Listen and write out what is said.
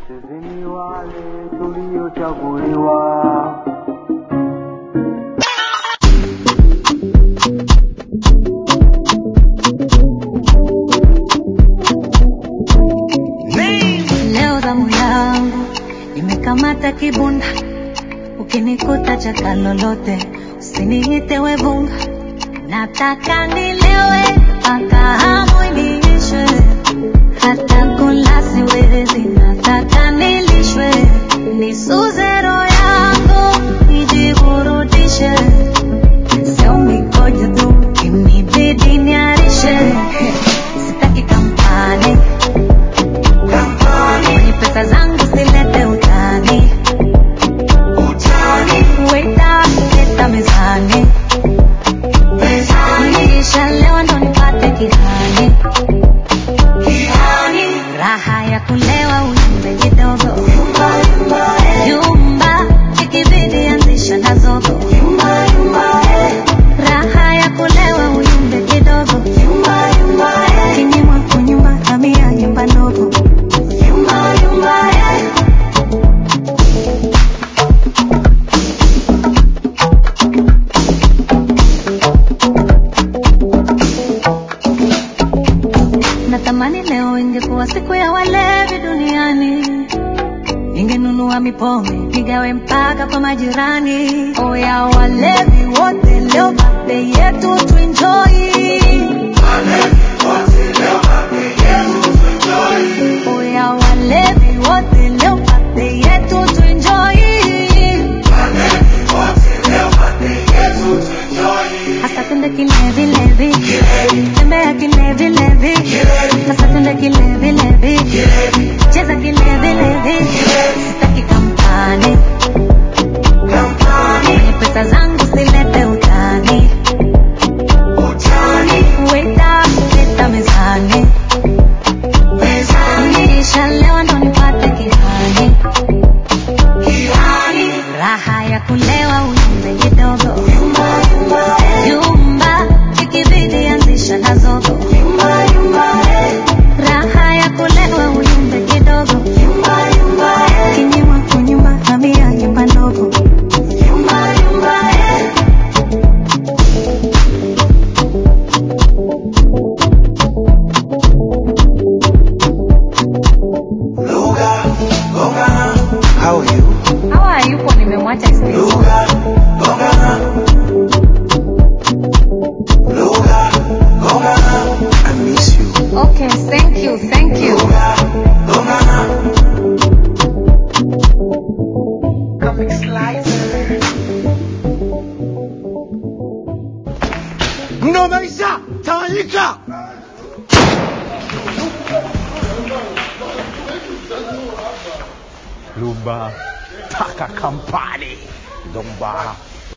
Sisi ni wale tuliochaguliwa. Leo zamu yangu imekamata kibunda, ukinikuta chaka lolote usiniite wevunga, nataka nilewe mpaka hamu iniishe, hata kula siwezi, nataka nilishwe, nisuze roho yangu nijiburudishe, sio mikojo tu inibidi niarishe, sitaki kampani Kwenye pesa zangu silete utani. Waiter, leta mezani. Kisha leo ndo nipate kihani. Raha ya kulewa uyumbe kidogo. Yumba, ikibidi anzisha na zogo. Raha ya kulewa uyumbe kidogo. Kinyimwa kunyumba, hamia nyumba ndogo. Natamani leo ingekuwa siku ya walevi duniani, ningenunua mipombe nigawe mpaka kwa majirani. Oya walevi wote, leo birthday yetu tuenjoy. Oya walevi wote, leo birthday yetu tuenjoy. Hasa twende kilevi levi, tembea kilevi levi, hasa twende kilevi levi, cheza kilevi levi, sitaki kampani, kwenye pesa zangu silete utani, waiter leta mezani, kisha leo ndo nipate kihani, raha ya kulewa uyumbe kidogo Yumba, ikibidi anzisha na zogo. Raha ya kulewa uyumbe kidogo. Kinyimwa kunyumba, hamia nyumba ndogo. Luga, gongana, how are you? Hawa hayupo, nimemwacha Steve. Luga, gongana. Luga, gongana, I miss you. Okay, thank you, thank you. Luga, gongana. Comic Slicer. Mno maisha, tawanyika. Lumba taka kampani Domba